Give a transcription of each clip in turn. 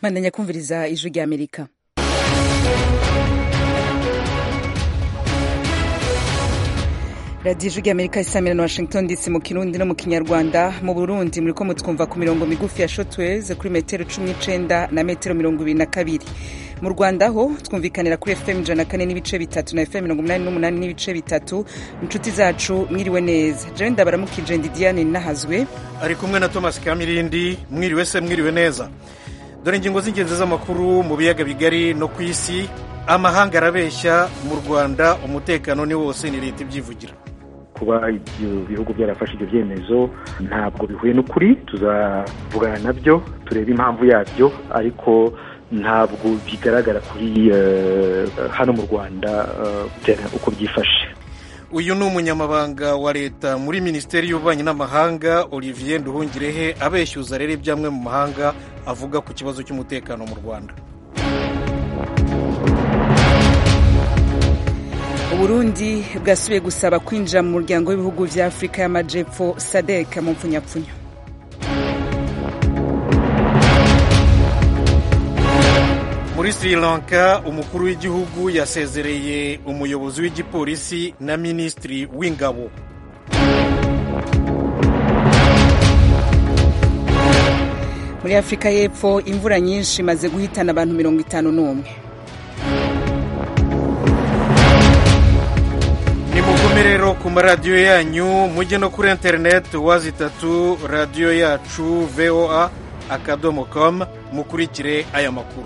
bandanya kumviriza ijwi rya amerika radiyo ijwi rya amerika isamira na washington dc mu kirundi no mu kinyarwanda mu burundi muriko mutwumva ku mirongo migufi ya shotweze kuri metero cumi n'icenda na metero mirongo ibiri na kabiri mu rwanda ho twumvikanira kuri fm ijana na kane n'ibice bitatu na fm mirongo umunani n'umunani n'ibice bitatu inshuti zacu mwiriwe neza jewe ndabaramukije ndi diane nahazwe ari kumwe na thomas kamirindi mwiriwe se mwiriwe neza dore ingingo z'ingenzi z'amakuru mu biyaga bigari no ku isi amahanga arabeshya mu rwanda umutekano ni wose ni leta ibyivugira kuba ibyo bihugu byarafashe ibyo byemezo ntabwo bihuye n'ukuri tuzavugana nabyo turebe impamvu yabyo ariko ntabwo bigaragara kuri hano mu rwanda uko byifashe uyu ni umunyamabanga wa leta muri minisiteri y'ububanyi n'amahanga olivier nduhungirehe abeshyuza rero ibyamwe mu mahanga avuga ku kibazo cy'umutekano mu rwanda uburundi bwasubiye gusaba kwinjira mu muryango w'ibihugu vya afurika y'amajepfo sadek mu mpfunyapfunyo muri sri lanka umukuru w'igihugu yasezereye umuyobozi w'igipolisi na minisitiri w'ingabo muri afurika y'epfo imvura nyinshi imaze guhitana abantu mirongo itanu n'umwe nimugume rero ku maradiyo yanyu mujye no kuri interineti wazi itatu radiyo yacu voa akadomo komu mukurikire aya makuru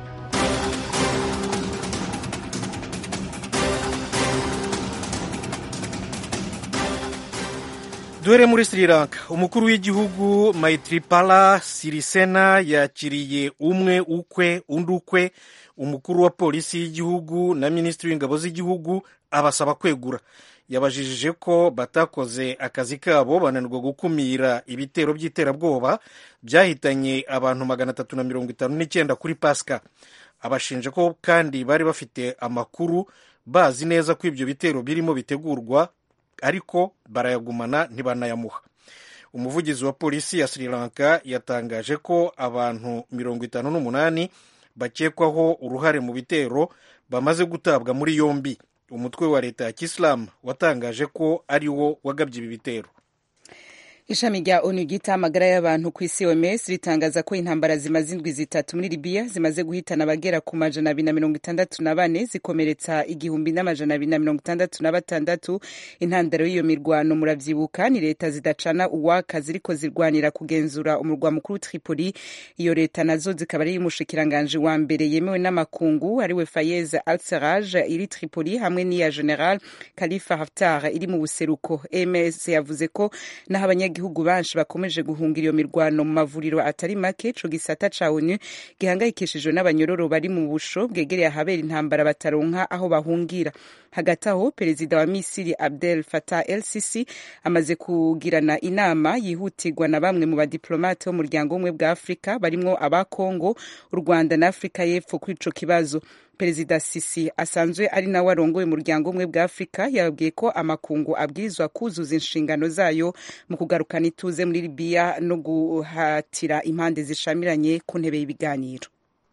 duhere muri sri lanka umukuru w'igihugu maitripala sirisena yakiriye umwe ukwe undi ukwe umukuru wa polisi y'igihugu na minisitiri w'ingabo z'igihugu abasaba kwegura yabajijije ko batakoze akazi kabo bananirwa gukumira ibitero by'iterabwoba byahitanye abantu magana atatu na mirongo itanu n'icyenda kuri pasika abashinja ko kandi bari bafite amakuru bazi neza ko ibyo bitero birimo bitegurwa ariko barayagumana ntibanayamuha umuvugizi wa polisi ya sri lanka yatangaje ko abantu mirongo itanu n'umunani bakekwaho uruhare mu bitero bamaze gutabwa muri yombi umutwe wa leta ya kisilamu watangaje ko ari wo wagabye ibi bitero ishami rya onu ryita amagara y'abantu ku isi oms ritangaza ko intambara zimaze indwi zitatu muri libiya zimaze guhitana abagera ku majana abiri na mirongo itandatu na bane zikomeretsa igihumbi n'amajana abiri na mirongo itandatu na batandatu intandaro y'iyo mirwano muravyibuka ni leta zidacana uwaka ziriko zirwanira kugenzura umurwa mukuru tripoli iyo leta nazo zikaba ari umushikiranganji wa mbere yemewe n'amakungu ariwe fayez al seraj iri tripoli hamwe n'iya general khalifa haftar iri mu buseruko oms yavuze ko naho abanya abanyagihugu benshi bakomeje guhungira iyo mirwano mu mavuriro atari make ico gisata ca onu gihangayikishijwe n'abanyororo bari mu busho bwegereye ahabera intambara bataronka aho bahungira hagati aho perezida wa misiri abdel fatah el sisi amaze kugirana inama yihutirwa na bamwe mu badiplomate b'umuryango w'ubumwe bwa afurika barimwo aba kongo u rwanda na afurika y'epfo kuri ico kibazo perezida sisi asanzwe ari nawe arongoye umuryango umwe bwa afurika yababwiye ko amakungu abwirizwa kuzuza inshingano zayo mu kugarukana ituze muri libiya no guhatira impande zishamiranye ku ntebe y'ibiganiro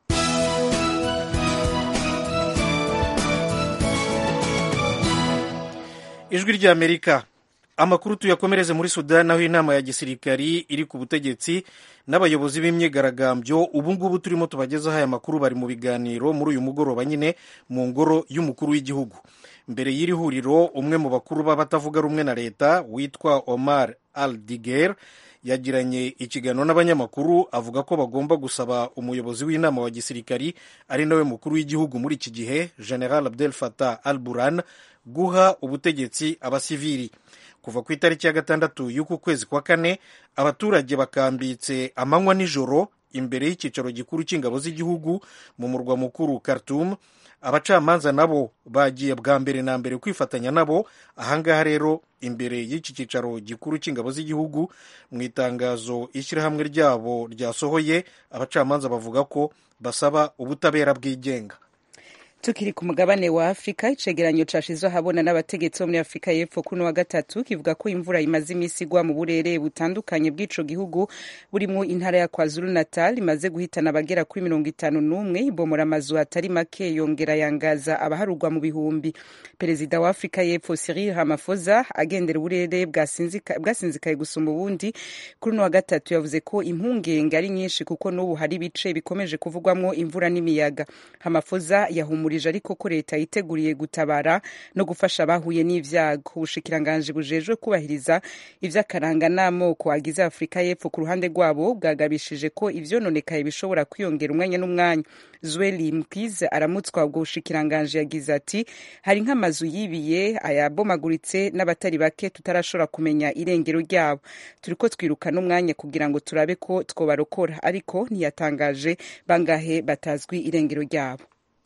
ijwi ry'amerika amakuru tuyakomereze muri sudani aho inama ya gisirikari iri ku butegetsi n'abayobozi b'imyigaragambyo ubu ngubu turimo tubagezaho aya makuru bari mu biganiro muri uyu mugoroba nyine mu ngoro y'umukuru w'igihugu mbere y'iri huriro umwe mu bakuru b'abatavuga rumwe na leta witwa omar al diger yagiranye ikiganiro n'abanyamakuru avuga ko bagomba gusaba umuyobozi w'inama wa gisirikari ari nawe mukuru w'igihugu muri iki gihe general abdel fatah al buran guha ubutegetsi abasivili kuva ku itariki ya gatandatu y'uku kwezi kwa kane abaturage bakambitse amanywa nijoro imbere y'icyicaro gikuru cy'ingabo z'igihugu mu murwa mukuru Khartoum abacamanza nabo bagiye bwa mbere na mbere kwifatanya nabo ahangaha rero imbere y'iki cyicaro gikuru cy'ingabo z'igihugu mu itangazo ishyirahamwe ryabo ryasohoye abacamanza bavuga ko basaba ubutabera bwigenga tukiri ku mugabane wa afurika icegeranyo cashizwe ahabona n'abategetsi bo muri afurika y'epfo kuno wa gatatu kivuga ko imvura imaze imisi igwa mu burere butandukanye bw'ico gihugu burimwo intara ya kwazulu natal imaze guhitana abagera kuri mirongo itanu n'umwe ibomora amazu atari make yongera yangaza abaharurwa mu bihumbi perezida wa afurika y'epfo cyril ramaphosa agendera uburere bwasinzikaye gusumba ubundi kuri uno wa gatatu yavuze ko impungenge ari nyinshi kuko n'ubu hari ibice bikomeje kuvugwamwo imvura n'imiyaga ramaphosa yahumura ariko ko leta yiteguriye gutabara no gufasha abahuye n'ivyago ubushikiranganji bujejwe kubahiriza ivy'akaranga n'amoko agize afurika y'epfo ku ruhande rwabo bwagabishije ko ivyononekaye bishobora kwiyongera umwanya n'umwanya zweli mkize aramutswa ubwo bushikiranganji yagize ati hari nk'amazu yibiye ayabomaguritse n'abatari bake tutarashobora kumenya irengero ryabo turiko twiruka n'umwanya kugira ngo turabe ko twobarokora ariko ntiyatangaje bangahe batazwi irengero ryabo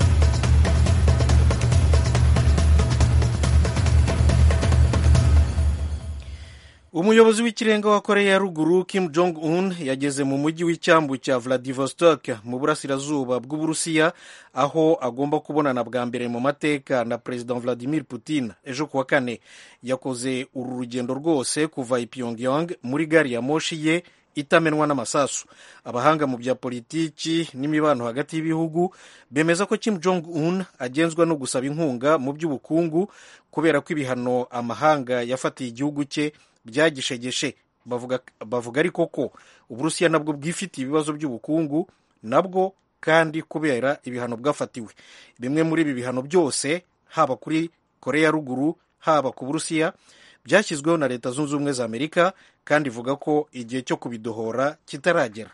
umuyobozi w'ikirenga wa koreya ya ruguru kim jong un yageze mu mujyi w'icyambu cya vladivostok mu burasirazuba bw'uburusiya aho agomba kubonana bwa mbere mu mateka na perezida vladimir putin ejo kuwa kane yakoze uru rugendo rwose kuva i pyongyang muri gari ya moshi ye itamenwa n'amasasu abahanga mu bya politiki n'imibano hagati y'ibihugu bemeza ko kim jong un agenzwa no gusaba inkunga mu by'ubukungu kubera ko ibihano amahanga yafatiye igihugu cye byagishegeshe bavuga, bavuga ariko ko uburusiya nabwo bwifitiye ibibazo by'ubukungu nabwo kandi kubera ibihano bwafatiwe bimwe muri ibi bihano byose haba kuri koreya ruguru haba ku burusiya byashyizweho na leta zunze ubumwe za amerika kandi ivuga ko igihe cyo kubidohora kitaragera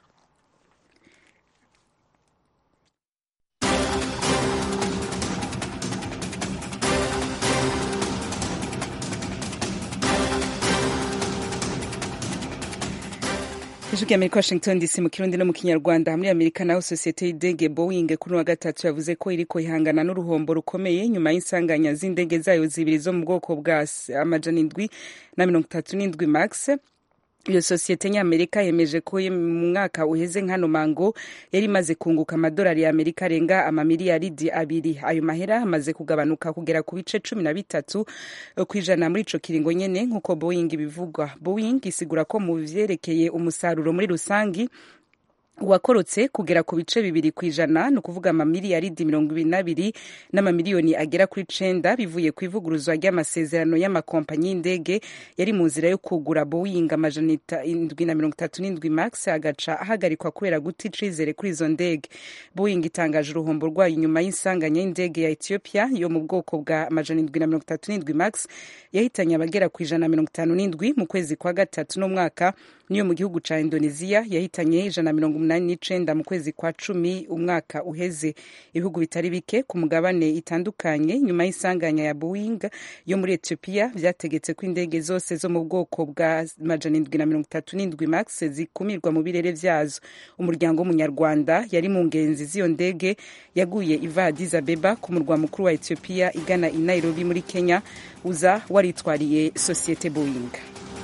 ijwi amerika washington dc mu kirundi no mu kinyarwanda muri amerika naho sosiyete y'indege boeing kuri wa gatatu yavuze ko iriko ihangana n'uruhombo rukomeye nyuma y'insanganya z'indege zayo zibiri zo mu bwoko bwa amajana indwi na mirongo itatu n'indwi max iyo sosiyete nyamerika yemeje ko mu mwaka uheze nkano mango yari imaze kunguka amadolari y'amerika arenga amamiliyaridi abiri ayo mahera amaze kugabanuka kugera ku bice cumi na bitatu ku ijana muri ico kiringo nyene nk'uko boeing bivugwa boeing isigura ko mu vyerekeye umusaruro muri rusangi wakorotse kugera ku bice bibiri ku ijana ni ukuvuga amamiliyaridi mirongo ibiri n'abiri n'amamiliyoni agera kuri cenda bivuye ku ivuguruzwa ry'amasezerano y'amakompanyi y'indege yari mu nzira yo kugura boeing amajana indwi na mirongo itatu n'indwi max agaca ahagarikwa kubera guta icizere kuri izo ndege boeing itangaje uruhombo rwayo inyuma y'insanganya y'indege ya ethiopia yo mu bwoko bwa amajana indwi na mirongo itatu n'indwi max yahitanye abagera ku ijana na mirongo itanu n'indwi mu kwezi kwa gatatu n'umwaka niyo mu gihugu ca indonesia yahitanye ijana na mirongo umunani n'icenda mu kwezi kwa cumi umwaka uheze ibihugu bitari bike ku mugabane itandukanye nyuma y'isanganya ya boeing yo muri ethiopia vyategetse ko indege zose zo mu bwoko bwa majana indwi na mirongo itatu n'indwi max zikumirwa mu birere vyazo umuryango w'umunyarwanda yari mu ngenzi z'iyo ndege yaguye iva addis abeba ku murwa mukuru wa ethiopia igana i nairobi muri kenya uza waritwariye sosiyete boeing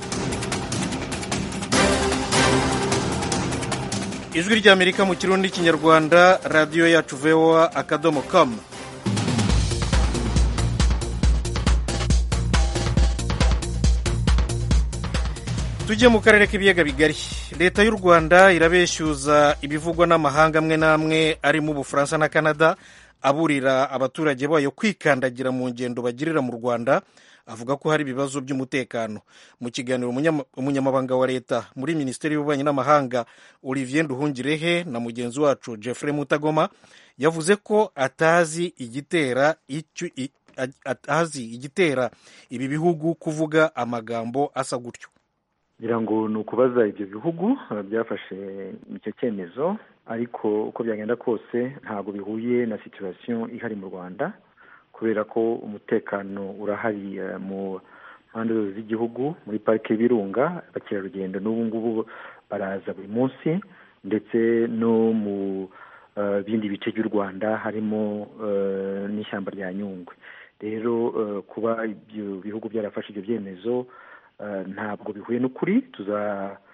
ijwi ry'amerika mu kirundi n'ikinyarwanda radiyo yacu voa akadomo kamu tujye mu karere k'ibiyaga bigari leta y'u rwanda irabeshyuza ibivugwa n'amahanga amwe n'amwe arimo ubufaransa na canada aburira abaturage bayo kwikandagira mu ngendo bagirira mu rwanda avuga ko hari ibibazo by'umutekano mu kiganiro umunyamabanga wa leta muri minisiteri y'ububanyi n'amahanga olivier nduhungirehe na mugenzi wacu jeffrey mutagoma yavuze ko atazi igitera icyo atazi igitera ibi bihugu kuvuga amagambo asa gutyo ngira ngo ni ukubaza ibyo bihugu byafashe icyo cyemezo ariko uko byagenda kose ntabwo bihuye na situwasiyo ihari mu rwanda kubera ko umutekano urahari mu mpande zose z'igihugu muri parike y'ibirunga abakerarugendo n'ubu ngubu baraza buri munsi ndetse no mu bindi bice by'u rwanda harimo n'ishyamba rya nyungwe rero kuba ibyo bihugu byarafashe ibyo byemezo ntabwo bihuye n'ukuri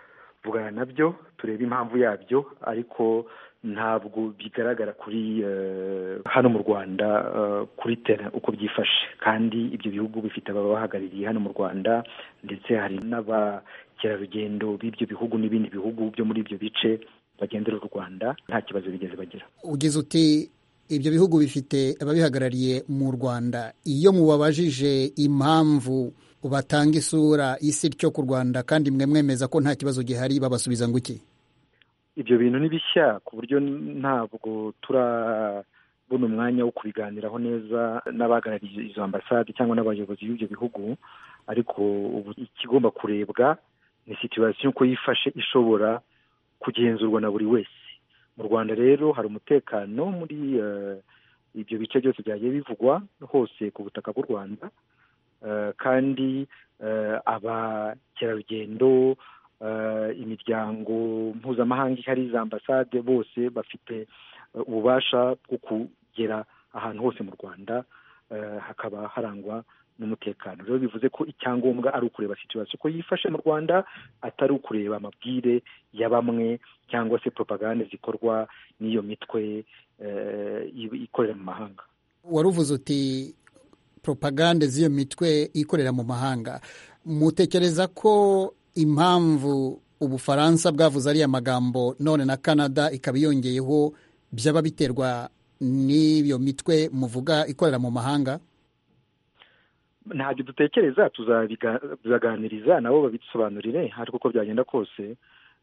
tuzavugana nabyo turebe impamvu yabyo ariko ntabwo bigaragara kuri hano mu rwanda kuri tera uko byifashe kandi ibyo bihugu bifite ababahagarariye hano mu rwanda ndetse hari n'abakerarugendo b'ibyo bihugu n'ibindi bihugu byo muri ibyo bice bagendera u rwanda nta kibazo bigeze bagira ugize uti ibyo bihugu bifite ababihagarariye mu rwanda iyo mubabajije impamvu batanga isura isi ryo ku rwanda kandi mwe mwemeza ko nta kibazo gihari babasubiza ngo iki ibyo bintu ni bishya ku buryo ntabwo turabona umwanya wo kubiganiraho neza n'abahagarariye izo ambasade cyangwa n'abayobozi b'ibyo bihugu ariko ubu ikigomba kurebwa ni situwasiyo uko yifashe ishobora kugenzurwa na buri wese mu rwanda rero hari umutekano muri ibyo bice byose byagiye bivugwa hose ku butaka bw'u rwanda kandi abakerarugendo imiryango mpuzamahanga ihari za ambasade bose bafite ububasha bwo kugera ahantu hose mu rwanda hakaba harangwa n'umutekano rero bivuze ko icyangombwa ari ukureba situwasiyo uko yifashe mu rwanda atari ukureba amabwire ya bamwe cyangwa se propagande zikorwa n'iyo mitwe ikorera mu mahanga wari uvuze uti propagande z'iyo mitwe ikorera mu mahanga mutekereza ko impamvu ubufaransa bwavuze ariya magambo none na canada ikaba yongeyeho byaba biterwa n'iyo mitwe muvuga ikorera mu mahanga ntabyo dutekereza tuzaganiriza nabo babidusobanurire ariko uko byagenda kose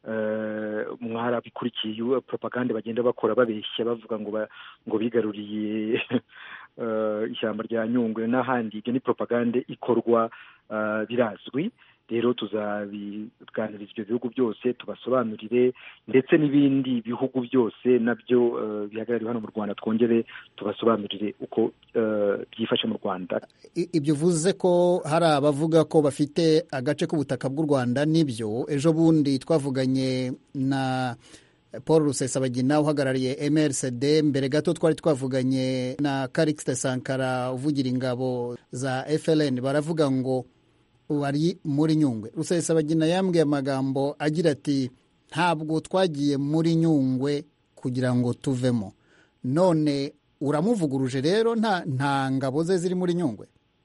mwarabikurikiye propagande bagenda bakora babeshya bavuga ngo ngo bigaruriye ishyamba rya nyungwe n'ahandi ibyo ni propagande ikorwa birazwi rero tuzabiganiriza ibyo bihugu byose tubasobanurire ndetse n'ibindi bihugu byose nabyo bihagarariwe hano mu rwanda twongere tubasobanurire uko byifashe mu rwanda ibyo uvuze ko hari abavuga ko bafite agace k'ubutaka bw'u rwanda nibyo ejo bundi twavuganye na paul rusesabagina uhagarariye mrcd mbere gato twari twavuganye na karikisite sankara uvugira ingabo za frn baravuga ngo wari muri nyungwe rusesabagina yambwiye amagambo agira ati ntabwo twagiye muri nyungwe kugira ngo tuvemo none uramuvuguruje rero nta nta ngabo ze ziri muri nyungwe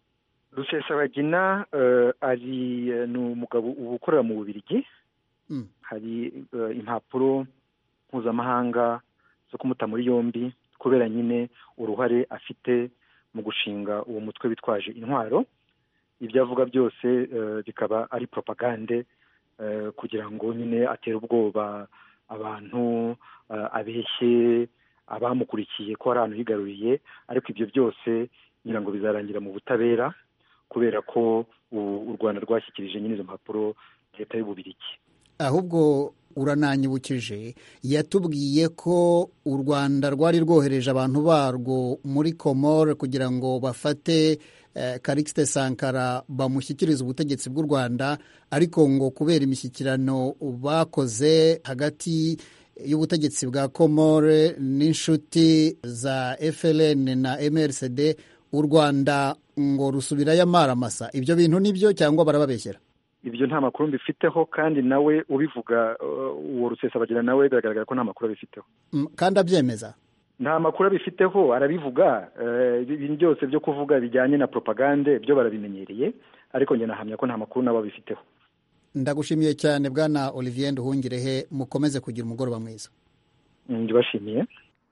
rusesabagina ari ni umugabo uba ukorera mu bubirigi hari impapuro mpuzamahanga zo kumuta muri yombi kubera nyine uruhare afite mu gushinga uwo mutwe witwaje intwaro ibyo avuga byose bikaba ari propagande kugira ngo nyine atere ubwoba abantu abeshye abamukurikiye ko hari ahantu higaruriye ariko ibyo byose ngira ngo bizarangira mu butabera kubera ko u rwanda rwashyikirije nyine izo mpapuro leta y'ububirigi ahubwo urananyibukije yatubwiye ko u rwanda rwari rwohereje abantu barwo muri komore kugira ngo bafate karikisite sankara bamushyikirize ubutegetsi bw'u rwanda ariko ngo kubera imishyikirano bakoze hagati y'ubutegetsi bwa komore n'inshuti za frn na mrcd u rwanda ngo rusubirayo amaramasa ibyo bintu nibyo cyangwa barababeshyera ibyo nta makuru mbifiteho kandi nawe ubivuga uwo rusesabagina nawe biragaragara ko nta makuru abifiteho kandi abyemeza nta makuru abifiteho arabivuga ibintu byose byo kuvuga bijyanye na propagande byo barabimenyereye ariko njye nahamya ko nta makuru nabo abifiteho ndagushimiye cyane bwana olivier nduhungirehe mukomeze kugira umugoroba mwiza ndibashimiye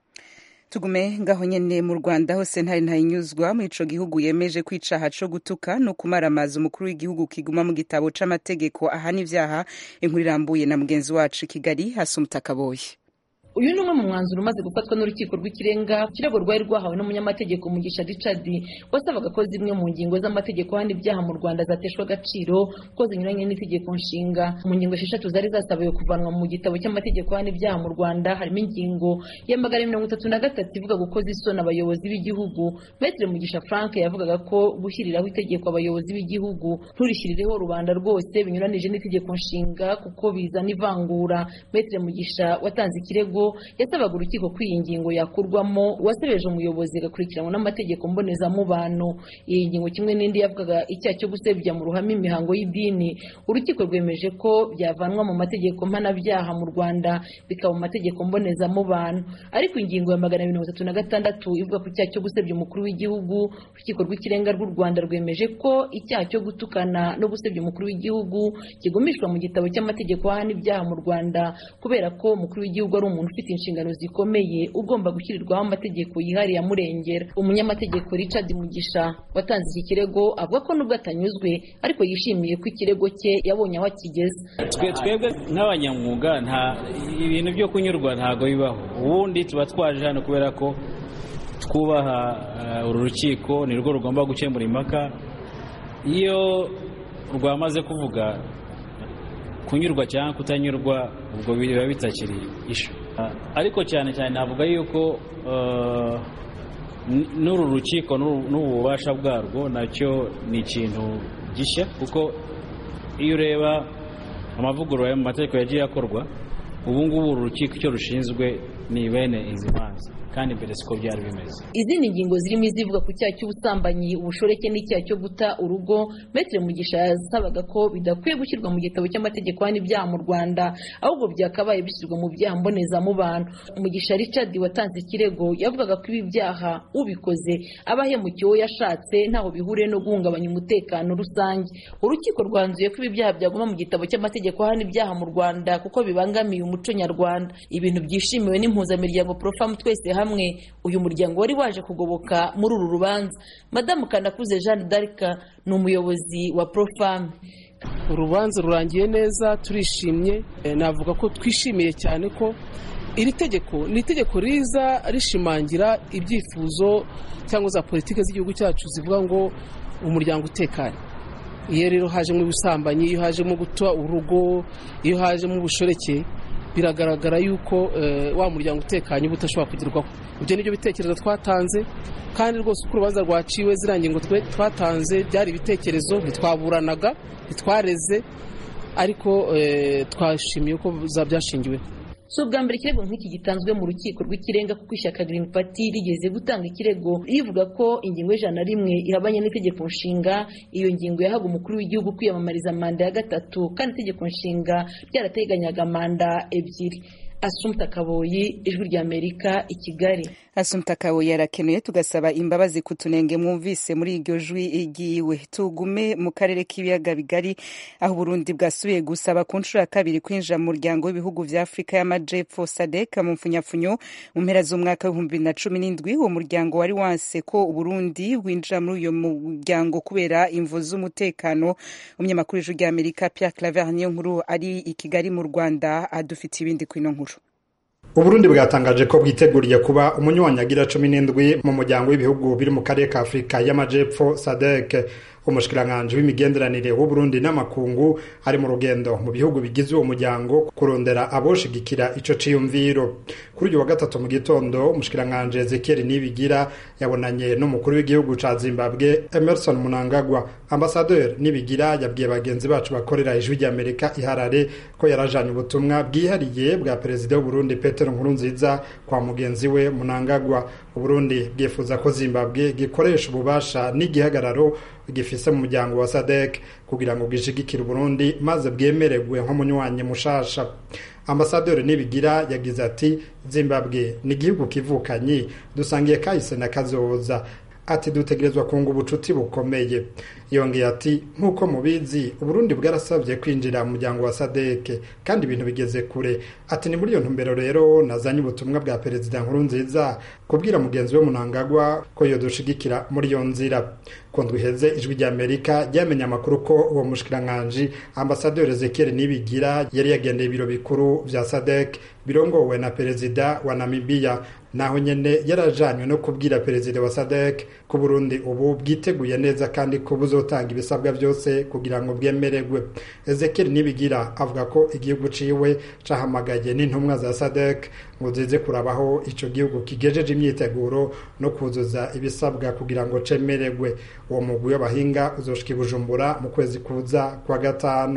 tugume ngaho nyene mu rwanda hose ntari ntayinyuzwa muri ico gihugu yemeje ko icaha co gutuka no kumaramaza umukuru w'igihugu kiguma mu gitabo c'amategeko ahana ivyaha inkuru irambuye na mugenzi wacu kigali hasi umutakaboye uyu ni umwe mu mwanzuro umaze gufatwa n'urukiko rw'ikirenga ikirego rwari rwahawe n'umunyamategeko mugisha richard wasabaga ko zimwe mu ngingo z'amategeko handi ibyaha mu rwanda zateshwa agaciro ko zinyuranye n'itegeko nshinga mu ngingo esheshatu zari zasabiwe kuvanwa mu gitabo cy'amategeko handi ibyaha mu rwanda harimo ingingo ya magana mirongo itatu na gatatu ivuga gukoza isoni abayobozi b'igihugu metere mugisha frank yavugaga ko gushyiriraho itegeko abayobozi b'igihugu nturishyirireho rubanda rwose binyuranije n'itegeko nshinga kuko bizana ivangura metere mugisha watanze ikirego kirego yasabaga urukiko ko iyi ngingo yakurwamo uwasebeje umuyobozi agakurikiranwa n'amategeko mbonezamubano iyi ngingo kimwe n'indi yavugaga icyaha cyo gusebya mu ruhame imihango y'idini urukiko rwemeje ko byavanwa mu mategeko mpanabyaha mu rwanda bikaba mu mategeko mbonezamubano ariko ingingo ya magana mirongo itatu na gatandatu ivuga ku icyaha cyo gusebya umukuru w'igihugu urukiko rw'ikirenga rw'u rwanda rwemeje ko icyaha cyo gutukana no gusebya umukuru w'igihugu kigumishwa mu gitabo cy'amategeko ahana ibyaha mu rwanda kubera ko umukuru w'igihugu ari umuntu ufite inshingano zikomeye ugomba gushyirirwaho amategeko yihariye amurengera umunyamategeko richard mugisha watanze iki kirego avuga ko nubwo atanyuzwe ariko yishimiye ko ikirego cye yabonye aho akigeze twebwe nk'abanyamwuga nta ibintu byo kunyurwa ntabwo bibaho ubundi tuba twaje hano kubera ko twubaha uru rukiko ni rwo rugomba gukemura impaka iyo rwamaze kuvuga kunyurwa cyangwa kutanyurwa ubwo biba bitakiri ishu ariko cyane cyane navuga yuko n'uru rukiko n'ububasha bwarwo nacyo ni ikintu gishya kuko iyo ureba amavugurura mu mategeko yagiye akorwa ubu ngubu uru rukiko icyo rushinzwe ni bene izi manza kandi mbere siko byari bimeze izindi ngingo zirimo izivuga ku cyaha cy'ubusambanyi ubushoreke n'icyaha cyo guta urugo metere mugisha yasabaga ko bidakwiye gushyirwa mu gitabo cy'amategeko hano ibyaha mu rwanda ahubwo byakabaye bishyirwa mu byaha mbonezamubano mugisha richard watanze ikirego yavugaga ko ibi byaha ubikoze aba ahemukiye uwo yashatse ntaho bihuriye no guhungabanya umutekano rusange urukiko rwanzuye ko ibi byaha byaguma mu gitabo cy'amategeko hano ibyaha mu rwanda kuko bibangamiye umuco nyarwanda ibintu byishimiwe n'impuzamiryango profamu twese hamwe hamwe uyu muryango wari waje kugoboka muri uru rubanza madamu kanakuze jeanne d'arc ni umuyobozi wa profame urubanza rurangiye neza turishimye navuga ko twishimiye cyane ko iri tegeko ni itegeko riza rishimangira ibyifuzo cyangwa za politiki z'igihugu cyacu zivuga ngo umuryango utekanye iyo rero hajemo ubusambanyi iyo hajemo guta urugo iyo hajemo ubushoreke biragaragara yuko wa muryango utekanye uba udashobora kugerwaho ibyo nibyo bitekerezo twatanze kandi rwose uko urubanza rwaciwe ziriya ngingo twatanze byari ibitekerezo ntitwaburanaga ntitwareze ariko twashimiye ko byashingiweho si ubwa mbere ikirego nk'iki gitanzwe mu rukiko rw'ikirenga kuko ishyaka Green Party rigeze gutanga ikirego rivuga ko ingingo y'ijana na rimwe ihabanye n'itegeko nshinga iyo ngingo yahaga umukuru w'igihugu kwiyamamariza manda ya gatatu kandi itegeko nshinga ryarateganyaga manda ebyiri asumta kaboyi ijwi ry'amerika i kigali asumta kaboyi arakenuye tugasaba imbabazi ku tunenge mwumvise muri iryo jwi igiwe tugume mu karere k'ibiyaga bigari aho uburundi bwasubiye gusaba ku nshuro ya kabiri kwinjira mu muryango w'ibihugu vya afurika y'amajepfo sadek mu mfunyafunyo mu mpera z'umwaka w'ibihumbi bibiri na cumi n'indwi uwo muryango wari wanse ko uburundi winjira muri uyo muryango kubera imvo z'umutekano umunyamakuru w'ijwi ry'amerika pierre claver niyo nkuru ari i kigali mu rwanda adufite ibindi ku ino nkuru uburundi bwatangaje ko bwiteguriye kuba umunywanyagira cumi n'indwi mu muryango w'ibihugu biri mu karere ka afurika y'amajepfo sadek umushikiranganji w'imigenderanire w'uburundi n'amakungu ari mu rugendo mu bihugu bigize uwo muryango kurondera aboshigikira ico ciyumviro kuri uyu wa gatatu mu gitondo umushikiranganji ezekiel nibigira yabonanye n'umukuru w'igihugu ca zimbabwe emerson munangagwa ambasaderi nibigira yabwiye bagenzi bacu bakorera ijwi ry'amerika iharare ko yarajanye ubutumwa bwihariye bwa perezida w'uburundi petero nkurunziza kwa mugenzi we munangagwa uburundi bwifuza ko zimbabwe gikoresha ububasha n'igihagararo gifise mu muryango wa sadek kugira ngo gishigikire uburundi maze bwemererwe nk'umunywanyi mushasha ambasaderi nibigira yagize ati zimbabwe ni igihugu kivukanyi dusangiye kahise na kazoza ati dutegerezwa kunga ubucuti bukomeye yongeye ati nk'uko mubizi uburundi bwarasabye kwinjira mu muryango wa sadeke kandi ibintu bigeze kure ati ni muri iyo ntumbero rero nazanye ubutumwa bwa perezida nkuru nziza kubwira mugenzi we munangagwa ko yodushigikira muri iyo nzira kundwa iheze ijwi rya amerika ryamenye amakuru ko uwo mushikiranganji ambasaderi ezekiel nibigira yari yagendeye ibiro bikuru vya sadek birongowe na perezida wa namibiya naho nyene yarajanywe no kubwira perezida wa sadek ko burundi ubu bwiteguye neza kandi ko buzotanga ibisabwa byose kugira ngo bwemererwe ezekiel nibigira avuga ko igihugu ciwe cahamagaye n'intumwa za sadek ngo zize kurabaho ico gihugu kigejeje imyiteguro no kuzuza ibisabwa kugira ngo cemererwe uwo mugwi w'abahinga uzoshika i bujumbura mu kwezi kuza kwa gatanu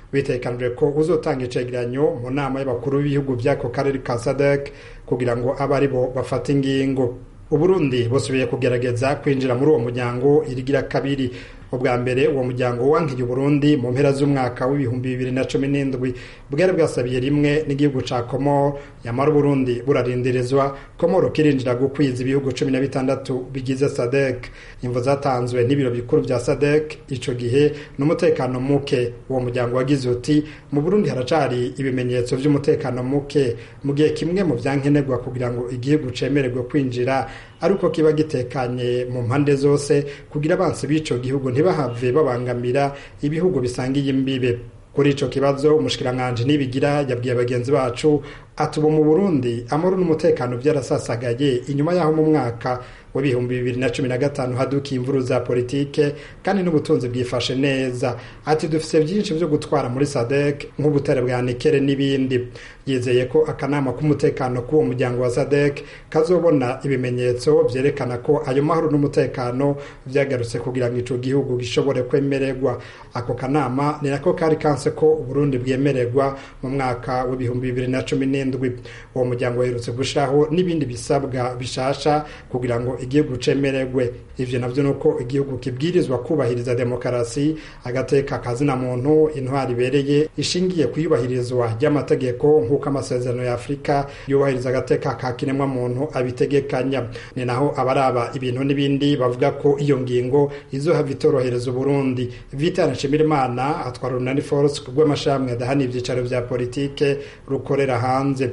bitekanijwe ko uzotanga icegeranyo mu nama y'abakuru b'ibihugu by'ako karere ka sadek kugira ngo abe ari bo bafata ingingo uburundi busubiye kugerageza kwinjira muri uwo muryango irigira kabiri ubwa mbere uwo muryango wankiye uburundi mu mpera z'umwaka w'ibihumbi bibiri na cumi n'indwi bwari bwasabiye rimwe n'igihugu ca komoro yamara uburundi burarindirizwa komoro kirinjira gukwiza ibihugu cumi na bitandatu bigize sadek imvo zatanzwe n'ibiro bikuru vya sadek ico gihe n'umutekano muke uwo muryango wagize uti mu burundi haracari ibimenyetso vy'umutekano muke mu gihe kimwe mu vyankenerwa kugira ngo igihugu cemererwe kwinjira ariko kiba gitekanye mu mpande zose kugira abansi b'ico gihugu ntibahave babangamira ibihugu bisangiye imbibe kuri ico kibazo umushikiranganji nibigira yabwiye bagenzi bacu ati ubu mu burundi amahoro n'umutekano byarasasagaye inyuma y'aho mu mwaka w'ibihumbi bibiri na cumi na gatanu hadukiye imvuru za politike kandi n'ubutunzi bwifashe neza ati dufise byinshi byo gutwara muri sadek nk'ubutare bwa nikere n'ibindi yizeye ko akanama k'umutekano k'uwo muryango wa sadek kazobona ibimenyetso vyerekana ko ayo mahoro n'umutekano vyagarutse kugira ngo ico gihugu gishobore kwemererwa ako kanama ni nako kari kanse ko uburundi bwemererwa mu mwaka w'ibihumbi bibiri na cumi n'indwi uwo muryango waherutse gushiraho n'ibindi bisabwa bishasha kugira ngo igihugu cemererwe ivyo navyo nuko igihugu kibwirizwa kubahiriza demokarasi agateka kazina muntu intwari ibereye ishingiye ku iyubahirizwa ry'amategeko nk'uko amasezerano ya afurika yubahiriza agateka ka kiremwa muntu abitegekanya ni naho abaraba ibintu n'ibindi bavuga ko iyo ngingo izohava itorohereza uburundi vitana nshimirimana atwara urunani force rw'amashami adahana ivyicaro vya politike rukorera hanze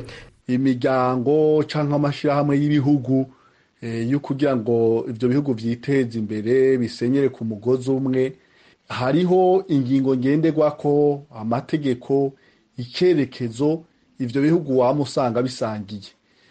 imiryango canke amashirahamwe y'ibihugu yo kugira ngo ibyo bihugu byiteze imbere bisenyere ku mugozi umwe hariho ingingo ngenderwako amategeko icyerekezo ibyo bihugu waba usanga bisangiye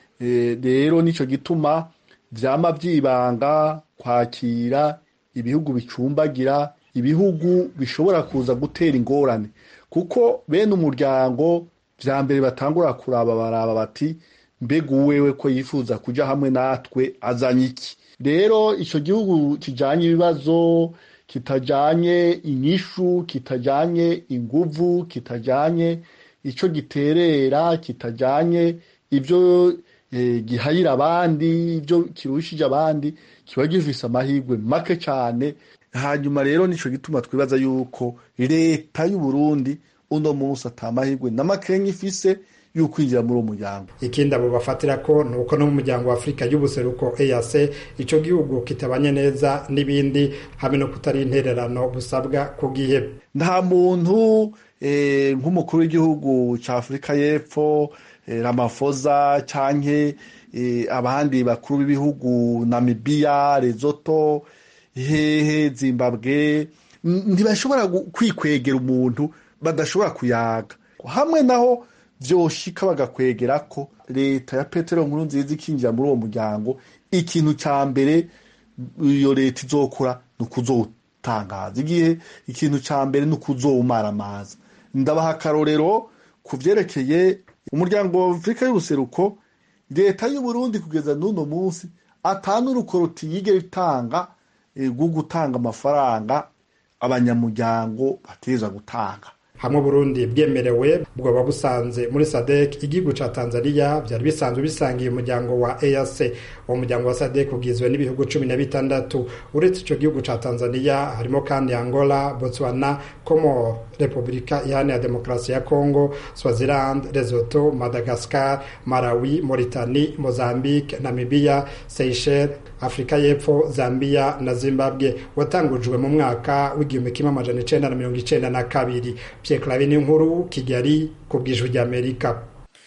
rero nicyo gituma byama byibanga kwakira ibihugu bicumbagira ibihugu bishobora kuza gutera ingorane kuko bene umuryango bya mbere batangura kuraba baraba bati mbega uwewe ko yifuza kujya hamwe natwe azanye iki rero icyo gihugu kijyanye ibibazo kitajyanye inyishu kitajyanye inguvu kitajyanye icyo giterera kitajyanye ibyo gihayira abandi ibyo kirushije abandi kiba gifise amahirwe make cyane hanyuma rero nicyo gituma twibaza yuko leta y'u Burundi uno munsi atamahirwe na makenya ifise y'ukwinjira muri uwo muryango ikindi abo bafatira ko ni uko no mu muryango wa afurika y'ubuseruko eac icyo gihugu kitabanye neza n'ibindi hamwe no kutari intererano busabwa ku gihe nta muntu nk'umukuru w'igihugu cya afurika y'epfo ramafoza cyangwa abandi bakuru b'ibihugu namibiya rezoto hehe zimbabwe ntibashobora kwikwegera umuntu badashobora kuyaga hamwe naho byoshika bagakwegera ko leta ya petero nkuru nziza ikinjira muri uwo muryango ikintu cya mbere iyo leta izokora ni ukuzotangaza igihe ikintu cya mbere ni ukuzowumaramaza ndabaha akarorero ku byerekeye umuryango wa afurika y'ubuseruko leta y'u Burundi kugeza n'uno munsi atanu urukoroti yigera itanga rwo gutanga amafaranga abanyamuryango bategereza gutanga hamwe Burundi bwemerewe bwoba busanze muri SADC igihugu ca Tanzania byari bisanzwe bisangiye umuryango wa EAC uwo muryango wa SADC ugizwe n'ibihugu cumi na bitandatu uretse ico gihugu ca Tanzania harimo kandi Angola Botswana Comor Repubulika Iharanira Demokarasi ya Congo Swaziland Lesotho Madagascar Malawi Mauritania Mozambique Namibia Seychelles Afrika y'Epfo Zambia na Zimbabwe watangujwe mu mwaka w'igihumbi kimwe amajana icenda na mirongo icenda na kabiri Pierre Claver n'inkuru Kigali ku bw'ijwi ry'Amerika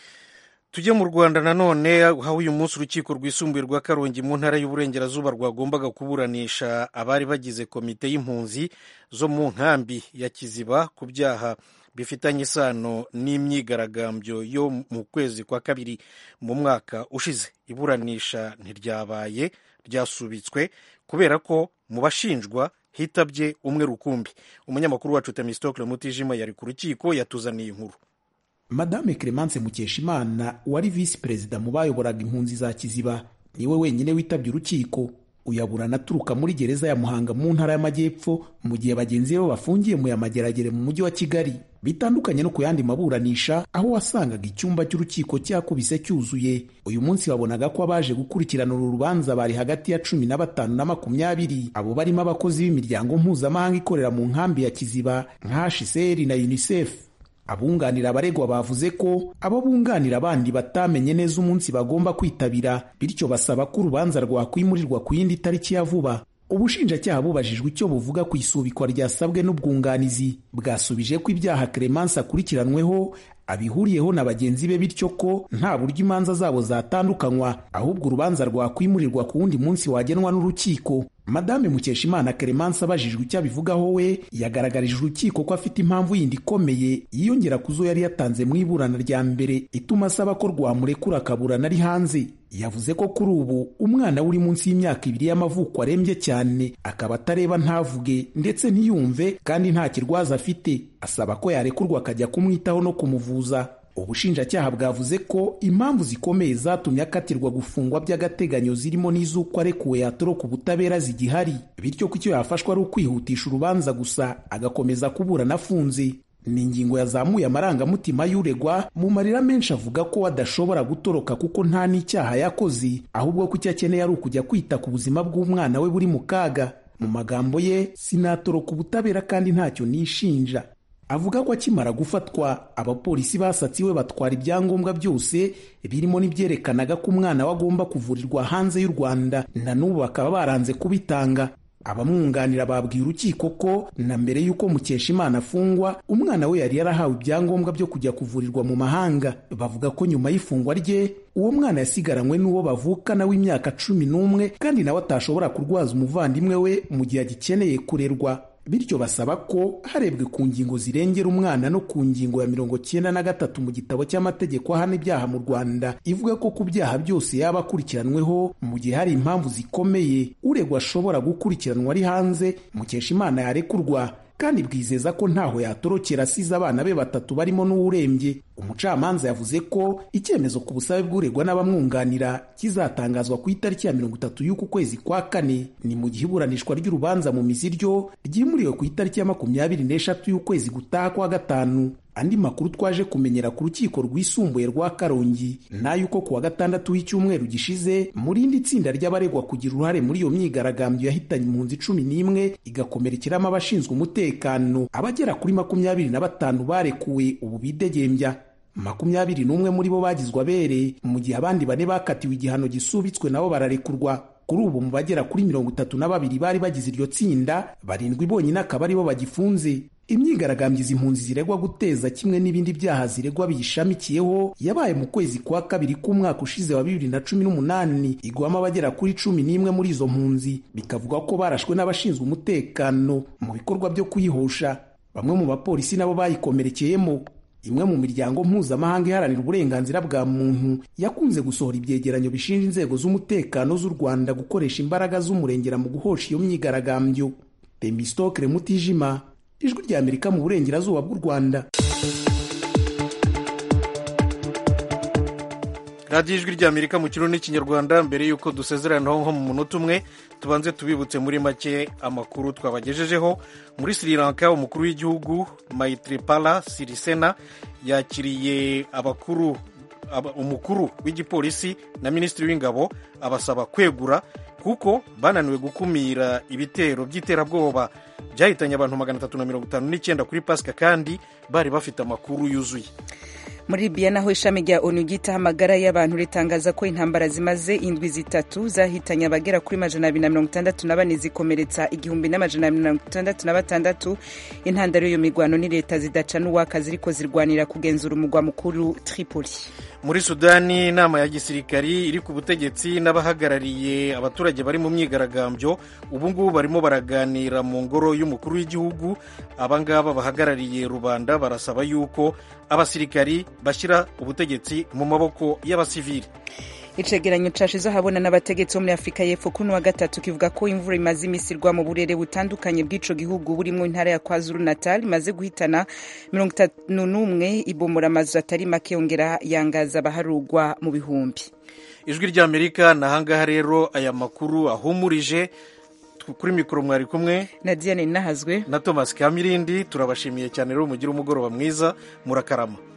tujye mu rwanda nanone aho uyu munsi urukiko rwisumbuye rwa karongi mu ntara y'uburengerazuba rwagombaga kuburanisha abari bagize komite y'impunzi zo mu nkambi ya kiziba ku byaha bifitanye isano n'imyigaragambyo yo mu kwezi kwa kabiri mu mwaka ushize iburanisha ntiryabaye ryasubitswe kubera ko mu bashinjwa hitabye umwe rukumbi umunyamakuru wacu temistokle mutijima yari ku rukiko yatuzaniye inkuru madame clemence mukeshimana wari visi perezida mu bayoboraga impunzi za kiziba niwe wenyine witabye urukiko uyaburana aturuka muri gereza ya muhanga mu ntara y'amajyepfo mu gihe bagenzi be bafungiye mu yamageragere mu mujyi wa kigali bitandukanye no ku yandi maburanisha aho wasangaga icyumba cy'urukiko cyakubise cyuzuye uyu munsi wabonaga ko abaje gukurikirana uru rubanza bari hagati ya cumi na batanu na makumyabiri abo barimo abakozi b'imiryango mpuzamahanga ikorera mu nkambi ya kiziba nka hcr na unicef abunganira abaregwa bavuze ko abo bunganira abandi batamenye neza umunsi bagomba kwitabira bityo basaba ko urubanza rwakwimurirwa ku yindi tariki ya vuba ubushinjacyaha bubajijwe icyo buvuga ku isubikwa ryasabwe n'ubwunganizi bwasubije ko ibyaha Clemence akurikiranweho abihuriyeho na bagenzi be bityo ko nta buryo imanza zabo zatandukanywa ahubwo urubanza rwakwimurirwa ku wundi munsi wagenwa n'urukiko madame mukeshimana Clemence abajijwe icyo abivugaho we yagaragarije urukiko ko afite impamvu yindi ikomeye yiyongera ku zo yari yatanze mu iburana rya mbere ituma asaba ko rwamurekura akaburana ari hanze yavuze ko kuri ubu umwana we uri munsi y'imyaka ibiri y'amavuko arembye cyane akaba atareba ntavuge ndetse ntiyumve kandi nta kirwaza afite asaba ko yarekurwa akajya kumwitaho no kumuvuza ubushinjacyaha bwavuze ko impamvu zikomeye zatumye akatirwa gufungwa by'agateganyo zirimo n'iz'uko arekuwe yatoroka ubutabera zigihari bityo ko icyo yafashwa ari ukwihutisha urubanza gusa agakomeza kuburana afunze ni ingingo yazamuye amarangamutima y'uregwa mu marira menshi avuga ko adashobora gutoroka kuko nta n'icyaha yakoze ahubwo ko icyo akeneye ari ukujya kwita ku buzima bw'umwana we buri mu kaga mu magambo ye sinatoroka ubutabera kandi ntacyo nishinja avuga ko akimara gufatwa abapolisi basatse iwe batwara ibyangombwa byose birimo n'ibyerekanaga ko umwana we agomba kuvurirwa hanze y'u rwanda na n'ubu bakaba baranze kubitanga abamwunganira babwiye urukiko ko na mbere y'uko mukeshimana afungwa umwana we yari yarahawe ibyangombwa byo kujya kuvurirwa mu mahanga bavuga ko nyuma y'ifungwa rye uwo mwana yasigaranywe n'uwo bavukana w'imyaka cumi n'umwe kandi nawe atashobora kurwaza umuvandimwe we mu gihe agikeneye kurerwa bityo basaba ko harebwe ku ngingo zirengera umwana no ku ngingo ya mirongo cyenda na gatatu mu gitabo cy'amategeko ahana ibyaha mu rwanda ivuga ko ku byaha byose yaba akurikiranweho mu gihe hari impamvu zikomeye uregwa ashobora gukurikiranwa ari hanze mukeshimana yarekurwa kandi bwizeza ko ntaho yatorokera asize abana be batatu barimo n'uwurembye umucamanza yavuze ko icyemezo ku busabe bw'uregwa n'abamwunganira kizatangazwa ku itariki ya mirongo itatu y'uku kwezi kwa kane ni mu gihe iburanishwa ry'urubanza mu mizi ryo ryimuriwe ku itariki ya makumyabiri n'eshatu y'ukwezi gutaha kwa gatanu andi makuru twaje kumenyera ku rukiko rwisumbuye rwa karongi n'ay'uko ku wa gatandatu w'icyumweru gishize mu rindi tsinda ry'abaregwa kugira uruhare muri iyo myigaragambyo yahitanye impunzi cumi n'imwe igakomerekeramo abashinzwe umutekano abagera kuri makumyabiri na batanu barekuwe ubu bidegembya makumyabiri n'umwe muri bo bagizwe abere mu gihe abandi bane bakatiwe igihano gisubitswe nabo bararekurwa kuri ubu mu bagera kuri mirongo itatu na babiri bari bagize iryo tsinda barindwi bonyine akaba aribo bagifunze imyigaragambyo izi impunzi ziregwa guteza kimwe n'ibindi byaha ziregwa biyishamikiyeho yabaye mu kwezi kwa kabiri k'umwaka ushize wa bibiri na cumi n'umunani igwamo abagera kuri cumi n'imwe muri izo mpunzi bikavuga ko barashwe n'abashinzwe umutekano mu bikorwa byo kuyihosha bamwe mu bapolisi nabo bayikomerekeyemo imwe mu miryango mpuzamahanga iharanira uburenganzira bwa muntu yakunze gusohora ibyegeranyo bishinja inzego z'umutekano z'u rwanda gukoresha imbaraga z'umurengera mu guhosha iyo myigaragambyo temistokere mutijima ijwi rya amerika mu burengerazuba bw'u rwanda radiyo ijwi rya amerika mu kirundi n'ikinyarwanda mbere y'uko dusezeranaho nko mu munota umwe tubanze tubibutse muri make amakuru twabagejejeho muri sri lanka umukuru w'igihugu mayitripala sirisena yakiriye abakuru umukuru w'igipolisi na minisitiri w'ingabo abasaba kwegura kuko bananiwe gukumira ibitero by'iterabwoba byahitanye abantu magana atatu na mirongo itanu n'icyenda kuri pasika kandi bari bafite amakuru yuzuye muri libiya naho ishami rya onu ryitaho amagara y'abantu ritangaza ko intambara zimaze indwi zitatu zahitanye abagera kuri majana abiri na mirongo itandatu na bane zikomeretsa igihumbi n'amajana abiri na mirongo itandatu na batandatu intandaro y'iyo mirwano ni leta zidaca n'uwaka ziriko zirwanira kugenzura umugwa mukuru tripoli muri sudani inama ya gisirikari iri ku butegetsi n'abahagarariye abaturage bari mu myigaragambyo ubu ngubu barimo baraganira mu ngoro y'umukuru w'igihugu abangaba bahagarariye rubanda barasaba yuko abasirikari bashyira ubutegetsi mu maboko y'abasivili icegeranyo cashize ahabona n'abategetsi bo muri afurika y'epfo kuri wa gatatu kivuga ko imvura imaze imisi irwa mu burere butandukanye bw'ico gihugu burimo intara ya kwazulu natal imaze guhitana mirongo itanu n'umwe ibomora amazu atari make yongera yangaza abaharugwa mu bihumbi ijwi ry'amerika ni ahangaha rero aya makuru ahumurije kuri mikoro mwari kumwe na diane nahazwe na thomas kamirindi turabashimiye cyane rero mugire umugoroba mwiza murakarama